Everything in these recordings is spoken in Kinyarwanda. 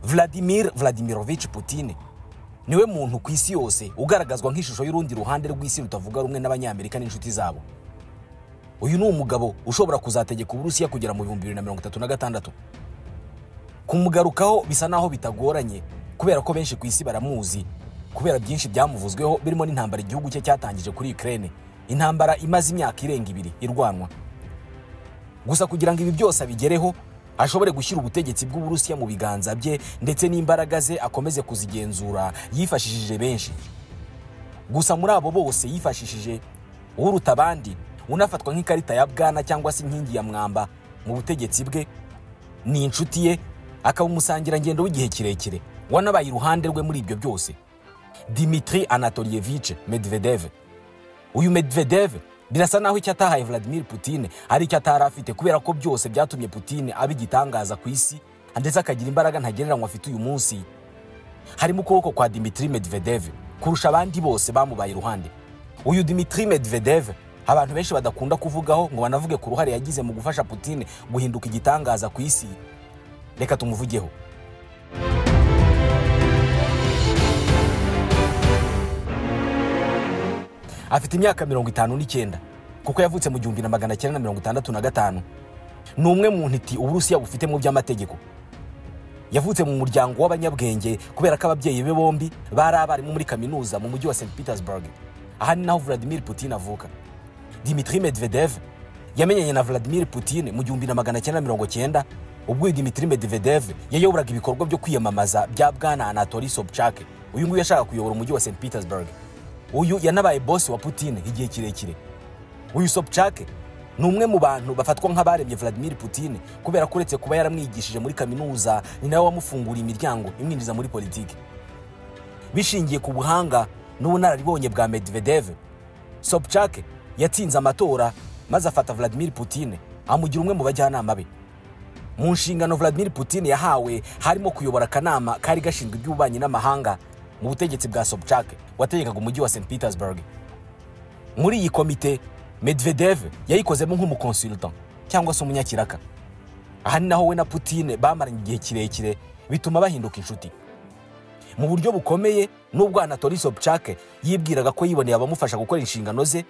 vladimir vladimirovici Putin niwe muntu ku isi yose ugaragazwa nk'ishusho y'urundi ruhande rw'isi rutavuga rumwe n'abanyamerika n'inshuti zabo uyu ni umugabo ushobora kuzategeka uburusiya kugera mu bihumbi bibiri na mirongo itatu na gatandatu kumugarukaho bisa naho bitagoranye kubera ko benshi ku isi baramuzi kubera byinshi byamuvuzweho birimo n'intambara igihugu cye cyatangije kuri Ukraine intambara imaze imyaka irenga ibiri irwanwa gusa kugira ngo ibi byose abigereho ashobore gushyira ubutegetsi bw'uburusiya mu biganza bye ndetse n'imbaraga ze akomeze kuzigenzura yifashishije benshi gusa muri abo bose yifashishije uruta abandi unafatwa nk'ikarita ya bwana cyangwa se inkingi ya mwamba mu butegetsi bwe ni inshuti ye akaba umusangirangendo w'igihe kirekire wanabaye iruhande rwe muri ibyo byose dimitri anatolievice medvedev uyu medvedev birasa naho icyo atahaye vladimir putin ari icyo atari afite kubera ko byose byatumye putin aba igitangaza ku isi ndetse akagira imbaraga ntagereranywa afite uyu munsi harimo ukuboko kwa dimitri medvedev kurusha abandi bose bamubaye iruhande uyu dimitri medvedev abantu benshi badakunda kuvugaho ngo banavuge ku ruhare yagize mu gufasha putin guhinduka igitangaza ku isi reka tumuvugeho afite imyaka mirongo itanu n'icyenda kuko yavutse mu gihumbi na magana cyenda na mirongo itandatu na gatanu ni umwe mu ntiti uburusiya bufite mu by'amategeko yavutse mu muryango w'abanyabwenge kubera ko ababyeyi be bombi bari abarimu muri kaminuza mu mujyi wa st petersburg aha ni naho vladimir putin avuka dimitri medvedev yamenyanye na vladimir putin mu gihumbi na magana cyenda mirongo cyenda ubwo uyu dimitri medvedev yayoboraga ibikorwa byo kwiyamamaza bya bwana anatoli sobchak uyu nguyu yashaka kuyobora umujyi wa st petersburg uyu yanabaye bosi wa putin igihe kirekire uyu sobchak ni umwe mu bantu bafatwa nk'abaremye vladimir putin kubera ko uretse kuba yaramwigishije muri kaminuza ni nawe wamufunguriye imiryango imwinjiza muri politiki bishingiye ku buhanga n'ubunararibonye bwa medvedev sobchak yatsinze amatora maze afata vladimir putin amugira umwe mu bajyanama be mu nshingano vladimir putin yahawe harimo kuyobora akanama kari gashinzwe iby'ububanyi n'amahanga mu butegetsi bwa sobchak wategekaga umujyi wa st petersburg muri iyi komite medvedev yayikozemo nk'umukonsultant cyangwa se umunyakiraka aha ni naho we na putin bamaranye igihe kirekire bituma bahinduka inshuti mu buryo bukomeye n'ubwo anatoli sobchak yibwiraga ko yiboneye abamufasha gukora inshingano ze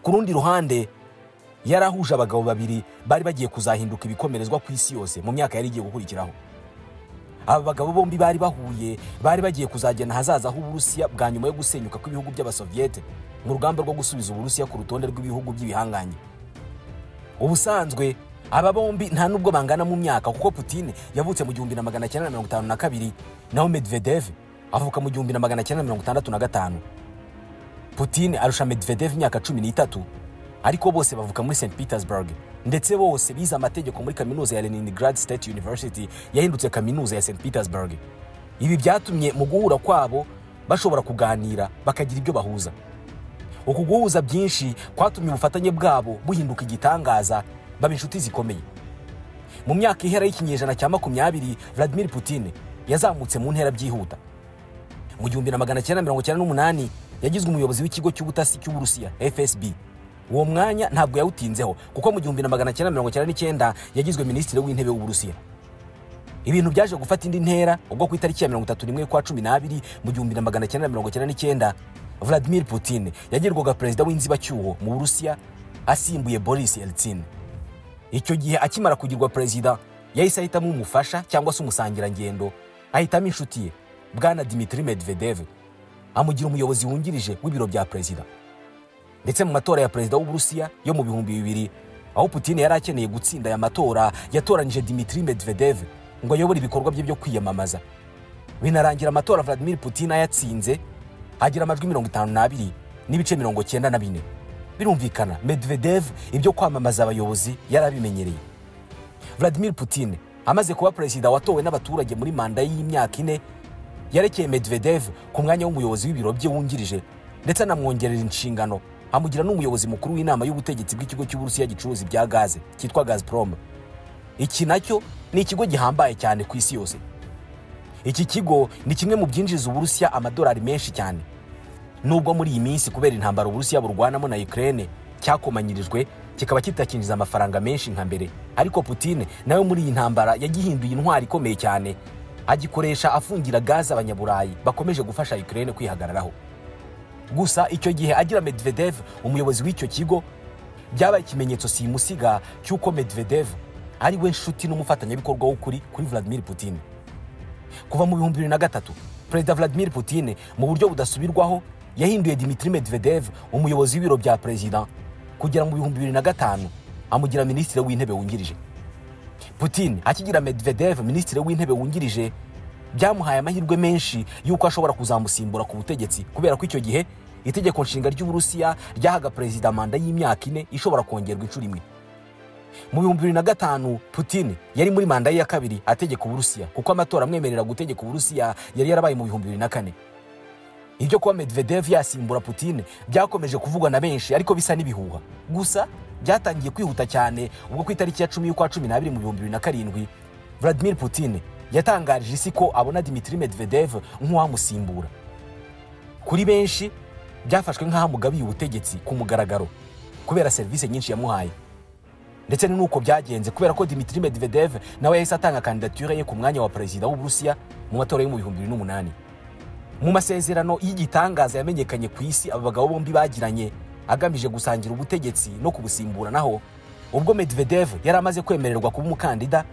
ku rundi ruhande yari ahuje abagabo babiri bari bagiye kuzahinduka ibikomerezwa ku isi yose mu myaka yari igiye gukurikiraho aba bagabo bombi bari bahuye bari bagiye kuzagena ahazaza h'uburusiya bwa nyuma yo gusenyuka kw'ibihugu by'abasoviyete mu rugamba rwo gusubiza uburusiya ku rutonde rw'ibihugu by'ibihanganye ubusanzwe aba bombi nta nubwo bangana mu myaka kuko putin yavutse mu gihumbi na magana cyenda na mirongo itanu na kabiri naho medvedev avuka mu gihumbi na magana cyenda na mirongo itandatu na gatanu putin arusha medvedev imyaka cumi n'itatu ariko bose bavuka muri st petersburg ndetse bose bize amategeko muri kaminuza ya leningrad state university yahindutse kaminuza ya st petersburg ibi byatumye mu guhura kwabo bashobora kuganira bakagira ibyo bahuza uku guhuza byinshi kwatumye ubufatanye bwabo buhinduka igitangaza baba inshuti zikomeye mu myaka ihera y'ikinyejana cya makumyabiri vladimir putin yazamutse mu ntera byihuta mu gihumbi na magana cyenda mirongo cyenda n'umunani yagizwe umuyobozi w'ikigo cy'ubutasi cy'uburusiya fsb uwo mwanya ntabwo yawutinzeho kuko mu gihumbi na magana cyenda mirongo cyenda n'icyenda yagizwe minisitiri w'intebe w'uburusiya ibintu byaje gufata indi ntera ubwo ku itariki ya mirongo itatu n'imwe kwa cumi n'abiri mu gihumbi na magana cyenda mirongo cyenda n'icyenda vladimir putin yagirwaga perezida w'inzibacyuho mu burusiya asimbuye boris yeltsin icyo gihe akimara kugirwa perezida yahise ahitamo umufasha cyangwa se umusangirangendo ahitamo inshuti ye bwana dimitri medvedev amugira umuyobozi wungirije w'ibiro bya perezida ndetse mu matora ya perezida w'uburusiya yo mu bihumbi bibiri aho putin yari akeneye gutsinda aya matora yatoranyije dimitri medvedev ngo ayobore ibikorwa bye byo kwiyamamaza binarangira amatora vladimir putin ayatsinze agira amajwi mirongo itanu n'abiri n'ibice mirongo cyenda na bine birumvikana medvedev ibyo kwamamaza abayobozi yari abimenyereye vladimir putin amaze kuba perezida watowe n'abaturage muri manda y'imyaka ine yarekeye medvedev ku mwanya w'umuyobozi w'ibiro bye wungirije ndetse anamwongerera inshingano amugira n'umuyobozi mukuru w'inama y'ubutegetsi bw'ikigo cy'uburusiya gicuruza ibya gaze cyitwa gazprom iki nacyo ni ikigo gihambaye cyane ku isi yose iki kigo ni kimwe mu byinjiza uburusiya amadolari menshi cyane nubwo muri iyi minsi kubera intambara uburusiya burwanamo na ukraine cyakomanyirijwe kikaba kitakinjiza amafaranga menshi nka mbere ariko putin nawe muri iyi ntambara yagihinduye intwari ikomeye cyane agikoresha afungira gaze abanyaburayi bakomeje gufasha Ukraine kwihagararaho gusa icyo gihe agira Medvedev umuyobozi w'icyo kigo byabaye ikimenyetso simusiga cy'uko Medvedev ari we nshuti n'umufatanyabikorwa w'ukuri kuri Vladimir Putin kuva mu bihumbi bibiri na gatatu perezida Vladimir Putin mu buryo budasubirwaho yahinduye Dmitry Medvedev umuyobozi w'ibiro bya perezida kugera mu bihumbi bibiri na gatanu amugira minisitiri w'intebe wungirije Putin akigira Medvedev minisitiri w'intebe wungirije byamuhaye amahirwe menshi y'uko ashobora kuzamusimbura ku butegetsi kubera ko icyo gihe itegeko nshinga ry'uburusiya ryahaga perezida manda y'imyaka ine ishobora kongerwa inshuro imwe mu bihumbi bibiri na gatanu Putin yari muri manda ye ya kabiri ategeka uburusiya kuko amatora amwemerera gutegeka uburusiya yari yarabaye mu bihumbi bibiri na kane ibyo kuba Medvedev yasimbura Putin byakomeje kuvugwa na benshi ariko bisa n'ibihuha gusa byatangiye kwihuta cyane ubwo ku itariki ya cumi y'ukwa cumi n'abiri mu bihumbi bibiri na karindwi Vladimir Putin yatangarije isi ko abona Dmitry Medvedev nk'uwamusimbura kuri benshi byafashwe nk'aho amugabiye ubutegetsi ku mugaragaro kubera serivisi nyinshi yamuhaye ndetse ni nuko byagenze kubera ko Dmitry Medvedev nawe yahise atanga kandidatire ye ku mwanya wa perezida w'uburusiya mu matora yo mu bihumbi bibiri n'umunani mu masezerano y'igitangaza yamenyekanye ku isi aba bagabo bombi bagiranye agamije gusangira ubutegetsi no kubusimburanaho ubwo Medvedev yari amaze kwemererwa kuba umukandida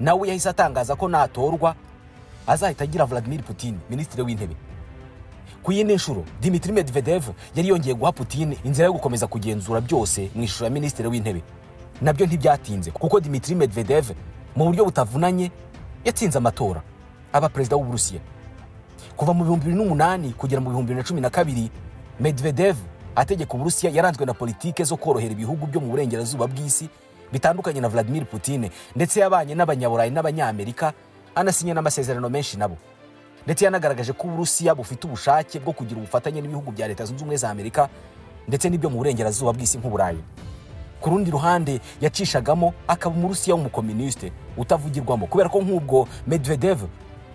nawe yahise atangaza ko natorwa azahita agira Vladimir Putin minisitiri w'intebe ku yindi nshuro Dmitry Medvedev yari yongeye guha Putin inzira yo gukomeza kugenzura byose mu ishusho ya minisitiri w'intebe nabyo ntibyatinze kuko Dmitry Medvedev mu buryo butavunanye yatsinze amatora aba perezida w'uburusiya kuva mu bihumbi bibiri n'umunani kugera mu bihumbi bibiri na cumi na kabiri Medvedev ategeka uburusiya yaranzwe na politike zo korohera ibihugu byo mu burengerazuba bw'isi bitandukanye na Vladimir Putin ndetse yabanye n'abanyaburayi n'abanyamerika anasinya n'amasezerano menshi nabo ndetse yanagaragaje ko uburusiya bufite ubushake bwo kugira ubufatanye n'ibihugu bya leta zunze ubumwe za amerika ndetse n'ibyo mu burengerazuba bw'isi nk'uburayi ku rundi ruhande yacishagamo akaba umurusiya w'umukominisite utavugirwamo kubera ko nk'ubwo Medvedev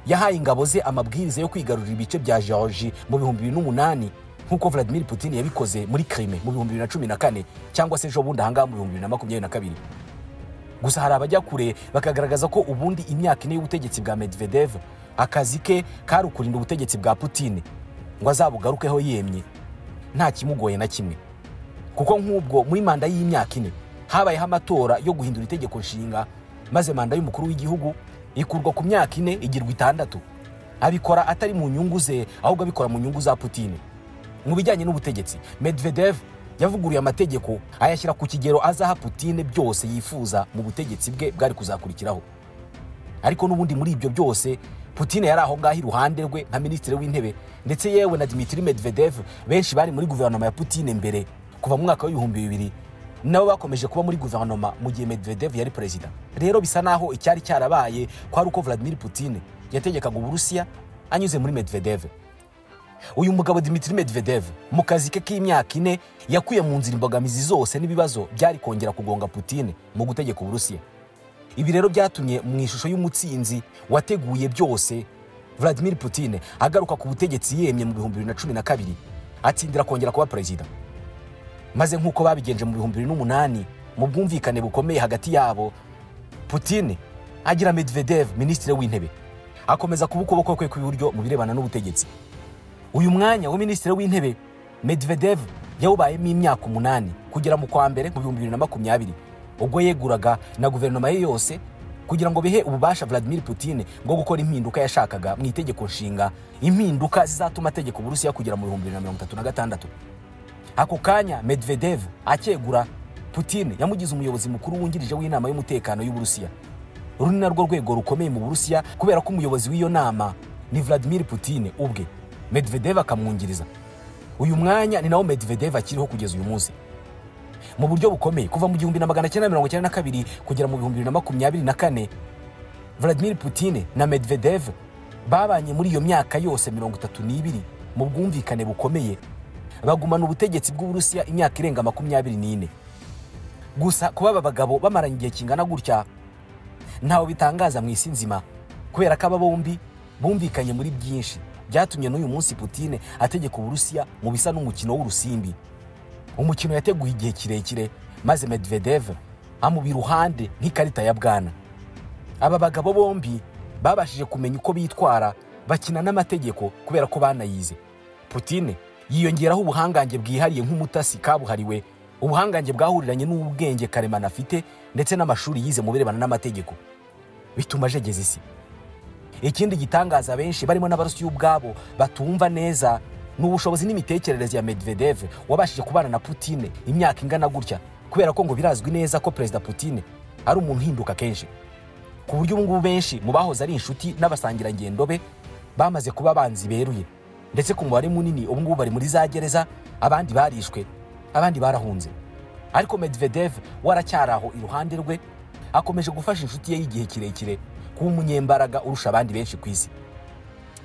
yahaye ingabo ze amabwiriza yo kwigarurira ibice bya Georgie mu bihumbi bibiri n'umunani nk'uko Vladimir Putin yabikoze muri Crimea mu bihumbi bibiri na cumi na kane cyangwa se ejo bundi ahangaha mu bihumbi bibiri na makumyabiri na kabiri gusa hari abajya kure bakagaragaza ko ubundi imyaka ine y'ubutegetsi bwa Medvedev akazi ke kari ukurinda ubutegetsi bwa Putin ngo azabugarukeho yemye nta kimugoye na kimwe kuko nk'ubwo muri manda y'imyaka ine habayeho amatora yo guhindura itegeko nshinga maze manda y'umukuru w'igihugu ikurwa ku myaka ine igirwa itandatu abikora atari mu nyungu ze ahubwo abikora mu nyungu za Putin mu bijyanye n'ubutegetsi Medvedev yavuguruye amategeko ayashyira ku kigero azaha Putin byose yifuza mu butegetsi bwe bwari kuzakurikiraho ariko n'ubundi muri ibyo byose Putin yari aho ngaho iruhande rwe nka minisitiri w'intebe ndetse yewe na Dmitry Medvedev benshi bari muri guverinoma ya Putin mbere kuva mu mwaka w'ibihumbi bibiri nabo bakomeje kuba muri guverinoma mu gihe Medvedev yari perezida rero bisa naho icyari cyarabaye kwari uko Vladimir Putin yategekaga uburusiya anyuze muri Medvedev uyu mugabo Dmitry Medvedev mu kazi ke k'imyaka ine yakuye mu nzira imbogamizi zose n'ibibazo byari kongera kugonga Putin mu gutegeka uburusiya ibi rero byatumye mu ishusho y'umutsinzi wateguye byose Vladimir Putin agaruka ku butegetsi yemye mu bihumbi bibiri na cumi na kabiri atsindira kongera kuba perezida maze nk'uko babigenje mu bihumbi bibiri n'umunani mu bwumvikane bukomeye hagati yabo Putin agira Medvedev minisitiri w'intebe akomeza kuba ukuboko kwe kw'iburyo mu birebana n'ubutegetsi uyu mwanya wa minisitiri w'intebe Medvedev yawubayemo imyaka umunani kugera mu kwa mbere mu bihumbi bibiri na makumyabiri ubwo yeguraga na guverinoma ye yose kugira ngo bihe ububasha Vladimir Putin bwo gukora impinduka yashakaga mu itegeko nshinga impinduka zizatuma ategeka uburusiya kugera mu bihumbi bibiri na mirongo itatu na gatandatu ako kanya Medvedev akegura Putin yamugize umuyobozi mukuru wungirije w'inama y'umutekano y'uburusiya uru ni narwo rwego rukomeye mu burusiya kubera ko umuyobozi w'iyo nama ni Vladimir Putin ubwe Medvedev akamwungiriza uyu mwanya ni nawo Medvedev akiriho kugeza uyu munsi mu buryo bukomeye kuva mu gihumbi na magana cyenda mirongo icyenda na kabiri kugera mu bihumbi bibiri na makumyabiri na kane Vladimir Putin na Medvedev babanye muri iyo myaka yose mirongo itatu n'ibiri mu bwumvikane bukomeye bagumana ubutegetsi bw'uburusiya imyaka irenga makumyabiri n'ine gusa kuba aba bagabo bamaranye igihe kingana gutya ntawe bitangaza mu isi nzima kubera ko aba bombi bumvikanye muri byinshi byatumye n'uyu munsi Putin ategeka uburusiya mu bisa n'umukino w'urusimbi umukino yateguye igihe kirekire maze Medvedev amuba iruhande nk'ikarita ya bwana aba bagabo bombi babashije kumenya uko bitwara bakina n'amategeko kubera ko banayize putine yiyongeraho ubuhangange bwihariye nk'umutasi kabuhariwe ubuhangange bwahuriranye n'ubwenge karemano afite ndetse n'amashuri yize mu birebana n'amategeko bituma ajegeza isi ikindi gitangaza benshi barimo n'abarusiya ubwabo batumva neza ni ubushobozi n'imitekerereze ya medvedev wabashije kubana na putine imyaka ingana gutya kubera ko ngo birazwi neza ko perezida putine ari umuntu uhinduka kenshi ku buryo ubu ngubu benshi mu bahoze ari inshuti n'abasangirangendo be bamaze kuba abanzi beruye ndetse ku mubare munini ubu ngubu bari muri za gereza abandi barishwe abandi barahunze ariko medvedev waracyari aho iruhande rwe akomeje gufasha inshuti ye y'igihe kirekire kuba umunyembaraga urusha abandi benshi ku isi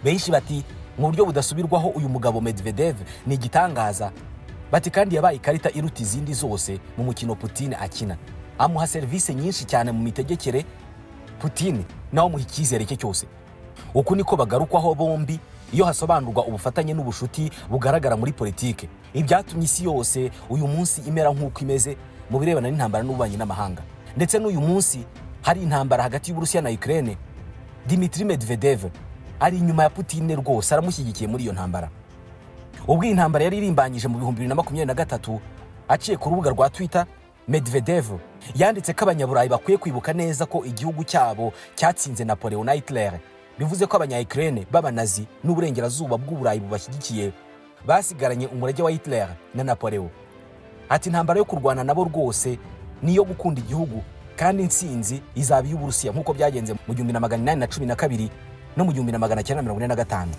benshi bati mu buryo budasubirwaho uyu mugabo medvedev ni igitangaza bati kandi yabaye ikarita iruta izindi zose mu mukino putine akina amuha serivisi nyinshi cyane mu mitegekere putine nawe amuha icyizere cye cyose uku niko bagarukwaho bombi iyo hasobanurwa ubufatanye n'ubushuti bugaragara muri politike ibyatumye isi yose uyu munsi imera nk'uko imeze mu birebana n'intambara n'ububanyi n'amahanga ndetse n'uyu munsi hari intambara hagati y'uburusiya na ukraine dimitri medvedev ari inyuma ya putine rwose aramushyigikiye muri iyo ntambara ubwo iyi ntambara yari irimbanyije mu bihumbi bibiri na makumyabiri na gatatu aciye ku rubuga rwa twitter medvedev yanditse ko abanyaburayi bakwiye kwibuka neza ko igihugu cyabo cyatsinze napoleon na hitler bivuze ko abanya ukraine b'abanazi n'uburengerazuba bw'uburayi bubashyigikiye basigaranye umurage wa hitler na napoleon ati intambara yo kurwana nabo rwose ni iyo gukunda igihugu kandi intsinzi izaba iy'uburusiya nk'uko byagenze mu gihumbi na magana inani na cumi na kabiri no mu gihumbi na magana cyenda na mirongo ine na gatanu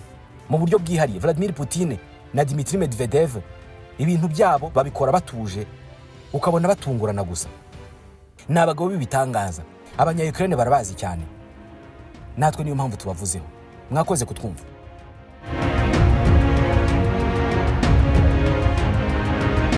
mu buryo bwihariye vladimir putine na dimitri medvedev ibintu byabo babikora batuje ukabona batungurana gusa ni abagabo b'ibitangaza abanya ukraine barabazi cyane natwe niyo mpamvu tubavuzeho mwakoze kutwumva